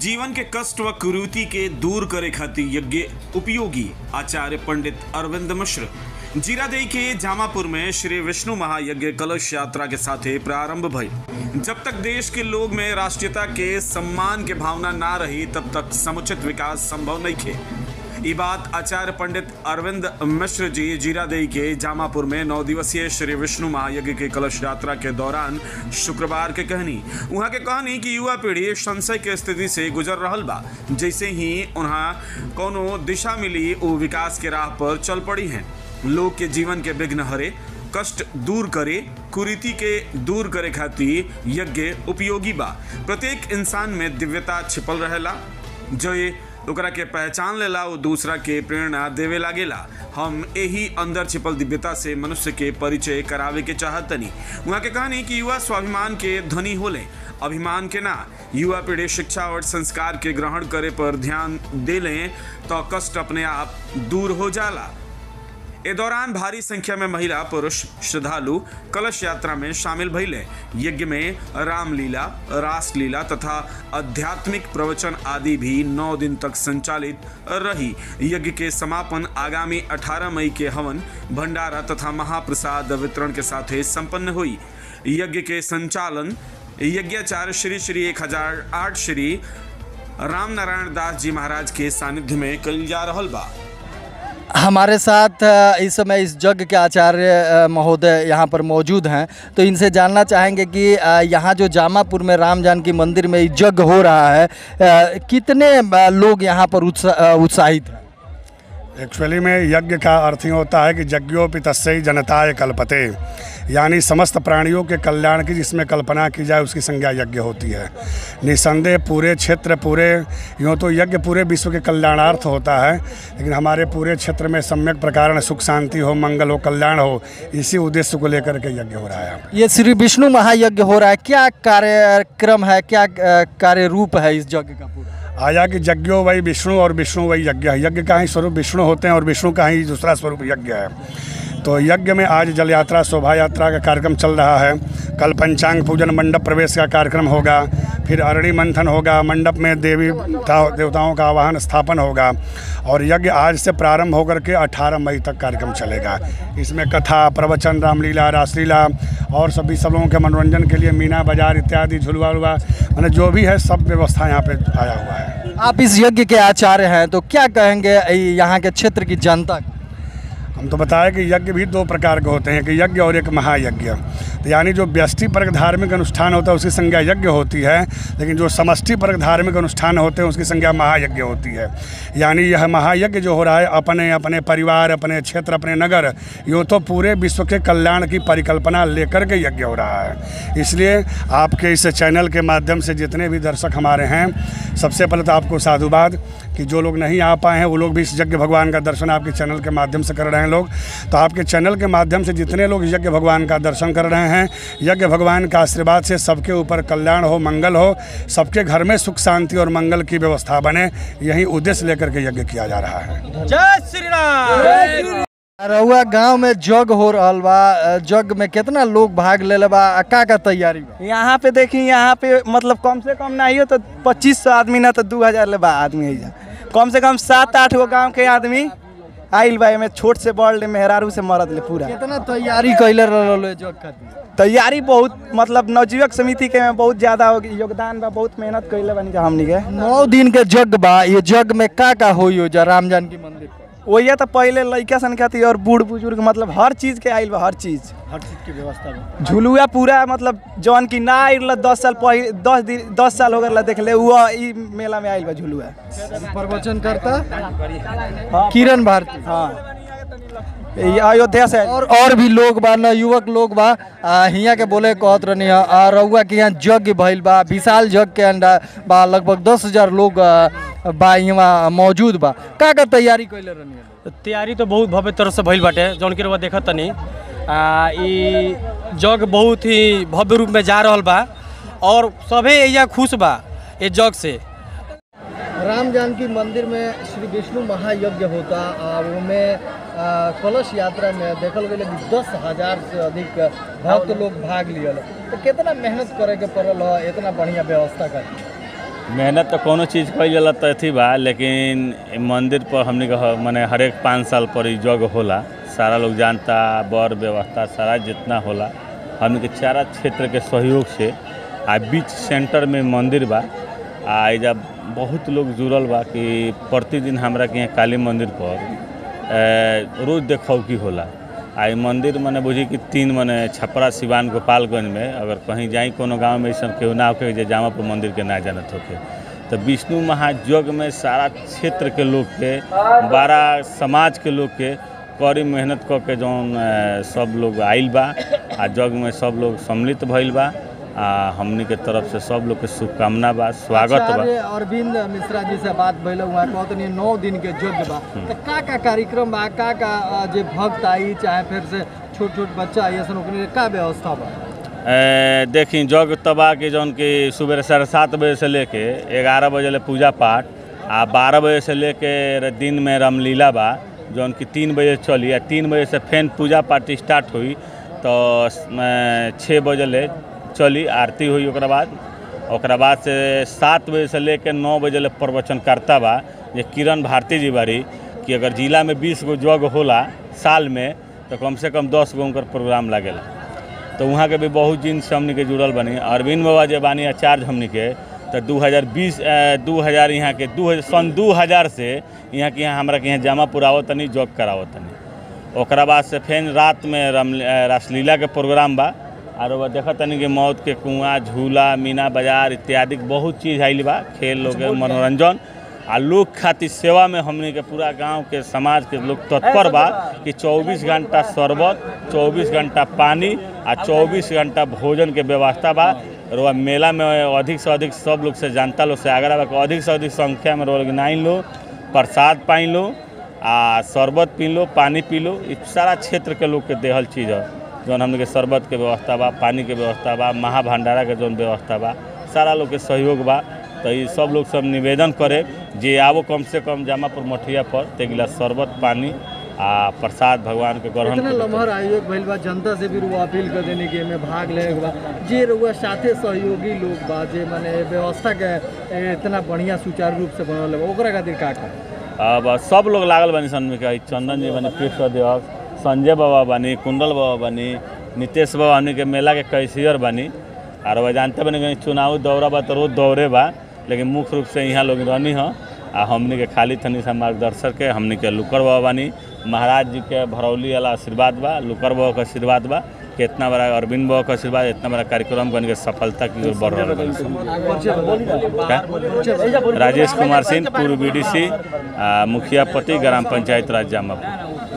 जीवन के कष्ट व कुरीति के दूर करे खातिर यज्ञ उपयोगी आचार्य पंडित अरविंद मिश्र जीरादेई के जामापुर में श्री विष्णु महायज्ञ कलश यात्रा के साथे प्रारंभ भइल जब तक देश के लोग में राष्ट्रीयता के सम्मान के भावना ना रही तब तक समुचित विकास संभव नहीं थे ये बात आचार्य पंडित अरविंद मिश्र जी जीरादेई के जामापुर में नौ दिवसीय श्री विष्णु महायज्ञ के कलश यात्रा के दौरान शुक्रवार के कहनी वहाँ के कहनी कि युवा पीढ़ी संशय के स्थिति से गुजर रहल बा जैसे ही उन्हें कोनो दिशा मिली वो विकास के राह पर चल पड़ी हैं लोग के जीवन के विघ्न हरे कष्ट दूर करे कुरीति के दूर करे खातिर यज्ञ उपयोगी बा प्रत्येक इंसान में दिव्यता छिपल रहेला जो ये ओकरा के पहचान लेला वो दूसरा के प्रेरणा देवे लागेला हम यही अंदर छिपल दिव्यता से मनुष्य के परिचय करावे के चाहतनी वहाँ के कहानी कि युवा स्वाभिमान के धनी होले अभिमान के ना युवा पीढ़ी शिक्षा और संस्कार के ग्रहण करे पर ध्यान दे लें तो कष्ट अपने आप दूर हो जाला ए दौरान भारी संख्या में महिला पुरुष श्रद्धालु कलश यात्रा में शामिल भइले यज्ञ में रामलीला रासलीला तथा आध्यात्मिक प्रवचन आदि भी नौ दिन तक संचालित रही यज्ञ के समापन आगामी 18 मई के हवन भंडारा तथा महाप्रसाद वितरण के साथ संपन्न हुई यज्ञ के संचालन यज्ञाचार्य श्री श्री एक हजार आठ श्री राम नारायण दास जी महाराज के सानिध्य में कल जा रहल बा हमारे साथ अ, इस समय इस यज्ञ के आचार्य अ, महोदय यहाँ पर मौजूद हैं तो इनसे जानना चाहेंगे कि अ, यहाँ जो जामापुर में राम जानकी मंदिर में यज्ञ हो रहा है अ, कितने अ, लोग यहाँ पर उत्सा- अ, उत्साहित हैं एक्चुअली में यज्ञ का अर्थ ही होता है कि यज्ञोपि तस्सई जनताय कल्पते यानी समस्त प्राणियों के कल्याण की जिसमें कल्पना की जाए उसकी संज्ञा यज्ञ होती है निसंदेह पूरे क्षेत्र पूरे यूँ तो यज्ञ पूरे विश्व के कल्याणार्थ होता है लेकिन हमारे पूरे क्षेत्र में सम्यक प्रकार सुख शांति हो मंगल हो कल्याण हो इसी उद्देश्य को लेकर के यज्ञ हो रहा है यहाँ पे। ये श्री विष्णु महायज्ञ हो रहा है क्या कार्यक्रम है क्या अ, कार्य रूप है इस यज्ञ का पूरा आया कि यज्ञो वही विष्णु और विष्णु वही यज्ञ है यज्ञ का ही स्वरूप विष्णु होते हैं और विष्णु का ही दूसरा स्वरूप यज्ञ है तो यज्ञ में आज जल यात्रा शोभा यात्रा का कार्यक्रम चल रहा है कल पंचांग पूजन मंडप प्रवेश का कार्यक्रम होगा फिर अरणी मंथन होगा मंडप में देवी देवता- देवताओं का आवाहन स्थापन होगा और यज्ञ आज से प्रारंभ होकर के 18 मई तक कार्यक्रम चलेगा इसमें कथा प्रवचन रामलीला रासलीला और सभी सब लोगों के मनोरंजन के लिए मीना बाजार इत्यादि झुलवा उलवा मैंने जो भी है सब व्यवस्था यहाँ पे आया हुआ है आप इस यज्ञ के आचार्य हैं तो क्या कहेंगे अ, यहाँ के क्षेत्र की जनता को? हम तो बताया कि यज्ञ भी दो प्रकार के होते हैं कि यज्ञ और एक महायज्ञ तो यानी जो व्यष्टि परक धार्मिक अनुष्ठान होता है उसकी संज्ञा यज्ञ होती है लेकिन जो समष्टि परक धार्मिक अनुष्ठान होते हैं उसकी संज्ञा महायज्ञ होती है यानी यह महायज्ञ जो हो रहा है अपने अपने परिवार अपने क्षेत्र अपने नगर यूँ तो पूरे विश्व के कल्याण की परिकल्पना लेकर के यज्ञ हो रहा है इसलिए आपके इस चैनल के माध्यम से जितने भी दर्शक हमारे हैं सबसे पहले तो आपको साधुवाद कि जो लोग नहीं आ पाए हैं वो लोग भी इस यज्ञ भगवान का दर्शन आपके चैनल के माध्यम से कर रहे हैं लोग तो आपके चैनल के माध्यम से जितने लोग यज्ञ भगवान का दर्शन कर रहे हैं यज्ञ भगवान का आशीर्वाद से सबके ऊपर कल्याण हो मंगल हो सबके घर में सुख शांति और मंगल की व्यवस्था बने यही उद्देश्य लेकर के यज्ञ किया जा रहा है रउआ गांव में जग हो रहल बा अ, जग में कितना लोग भाग ले बा आ का का तैयारी बा यहाँ पे देखी यहाँ पे मतलब कम से कम ना हो तो पच्चीस सौ आदमी ना तो दू हजार ले बा आदमी है कम से कम सात आठ गो गांव के आदमी आइल बा में छोट से बड़ ले मेहरारू से मरद ले पूरा कितना तैयारी कैले रहल है जग खातिर तैयारी बहुत मतलब नवजीवक समिति के में बहुत ज्यादा हो- योगदान बा बहुत मेहनत कैले बानी जा हमनी के नौ दिन के जग बा ये जग में का का होई हो जा राम जानकी मंदिर पर वही तो पहले लड़का सन खातिर और बूढ़ बुजुर्ग मतलब हर चीज के आइल बा हर चीज हर चीज की व्यवस्था बा झुलुआ पूरा मतलब जौन की ना आइल दस साल पहले दस दिन दस साल हो गए देख ले वो ई मेला में आइल बा झुलुआ प्रवचन करता किरण भारती हाँ ये अयोध्या से और और भी लोग बा न युवक लोग बा आ, हियां के बोले कहत रहनी है आ, रउआ के यहाँ जग भइल बा विशाल जग के अंडा बा लगभग दस हजार लोग आ, बा यहाँ मौजूद बा का का तैयारी कैले रहनी है तैयारी तो बहुत भव्य तरह से भइल बाटे जौन कि रउआ देखत तनी आ ई जग बहुत ही भव्य रूप में जा रहल बा और सभे एइजा खुश बा ये जग से राम जानकी मंदिर में श्री विष्णु महायज्ञ होता और में आ, कलश यात्रा में देखल गई कि दस हजार से अधिक भक्त लोग भाग लियल तो कितना मेहनत करे के पड़ल है इतना बढ़िया व्यवस्था कर मेहनत तो कोनो चीज़ कईल जाला तो अथी बा लेकिन इ मंदिर पर हमनी के ह- माने हर एक पाँच साल पर इ जग होला सारा लोग जानता बर व्यवस्था सारा जितना होला हमनी के चारा क्षेत्र के सहयोग से आ बीच सेंटर में मंदिर बा आ एजा बहुत लोग जुड़ल बा कि प्रतिदिन हमरा के यहाँ काली मंदिर पर ए, रोज देखौकी होला आ इ मंदिर मने बुझी कि तीन मने छपरा सिवान गोपालगंज में अगर कहीं जाई कोनो गांव में ऐसा केहू ना होके जे जामापुर मंदिर के ना जानत होके तो विष्णु महायज्ञ में सारा क्षेत्र के लोग के बारह समाज के लोग के कड़ी मेहनत क के जौन ए, सब लोग आइल बा आ जग में सब लोग सम्मिलित भइल बा आ हमनी के तरफ से सब लोग के शुभकामना बा स्वागत बा आचार्य अरविंद मिश्रा जी से बात भइल वहाँ कहत नहीं नौ दिन के यज्ञ बा तो का का कार्यक्रम बा का का अ, जे भक्त आई चाहे फिर से छोट छोट बच्चा आई ऐसा ओकनी के का व्यवस्था बा ए, देखी जग तबा के जौन कि सुबह साढ़े सात बजे से लेके ग्यारह बजे ले पूजा पाठ आ बारह बजे से लेके र- दिन में रामलीला बा जौन कि तीन बजे चली आ तीन बजे से फेन पूजा पाठ स्टार्ट हुई तो स- छः बजे ले चली आरती हुई ओकरा बाद ओकरा बाद से सात बजे से लेके नौ बजे ले प्रवचन करता बा जे किरण भारती जी बारी कि अगर जिला में बीस गो जग होला साल में तो कम से कम दस गो उनकर प्रोग्राम लागेला तो वहाँ के भी बहुत दिन से हमनी के जुड़ल बनी अरविंद बाबा जे बानी आचार्य हमनी के तो 2020 दू हज़ार यहाँ के दू सन 2000 से यहाँ के यहाँ हमरा के यहाँ जमा पुरावत तनी जॉब करावत तनी ओकरा बाद से फिर रात में राम अ, रासलीला के प्रोग्राम बा और वह देखत तनी कि मौत के कुआं झूला मीना बाजार इत्यादि बहुत चीज़ आइल बा खेल लोग के मनोरंजन आ लोग खातिर सेवा में हमनी के पूरा गांव के समाज के लोग तत्पर बा कि 24 घंटा शरबत 24 घंटा पानी आ 24 घंटा भोजन के व्यवस्था बा और वह मेला में अधिक से अधिक सब लोग से जनता लोग से आग्रह बा कि अधिक से अधिक संख्या में लोग नाइन लो प्रसाद पाइन लो आ शरबत पी लो पानी पी लो इ सारा क्षेत्र के लोग के देहल चीज़ है जौन हमने के शरबत के व्यवस्था बा पानी के व्यवस्था बा महाभंडारा के जौन व्यवस्था बा सारा लोग के सहयोग बा तो ये सब लोग सब निवेदन करे जे आवो कम से कम जामापुर मठिया पर ते गिलास शरबत पानी आ प्रसाद भगवान के ग्रहण इतना करे। लम्हर आयोग भइल बा जनता से भी रुआ अपील कर देने के में भाग ले बा जे रुआ साथे सहयोगी लोग बा जे माने व्यवस्था के ए, इतना बढ़िया सुचारू रूप से बनल बा ओकरा खातिर का का अब सब लोग लागल बानी सन में कि चंदन जी बानी पृष्ठ अध्यक्ष संजय बाबा बानी कुंडल बाबा बानी नीतीश बाबा हमनी के मेला के कैशियर बानी और वह जानते बानी कि चुनाव दौरा बा तो रोज दौरे बा लेकिन मुख्य रूप से यहाँ लोग रहनी ह आ हमनी के खाली थनी सा मार्गदर्शक के हमनी के लुकर बाबा बानी महाराज जी के भरौली वाला आशीर्वाद बा लुकर बाबा के आशीर्वाद बा कि इतना बड़ा अरविंद बाबा का आशीर्वाद इतना बड़ा कार्यक्रम बन के सफलता की ओर बढ़ रहा है राजेश कुमार सिंह पूर्व बीडीसी आ, मुखिया पति ग्राम पंचायत राज जामापुर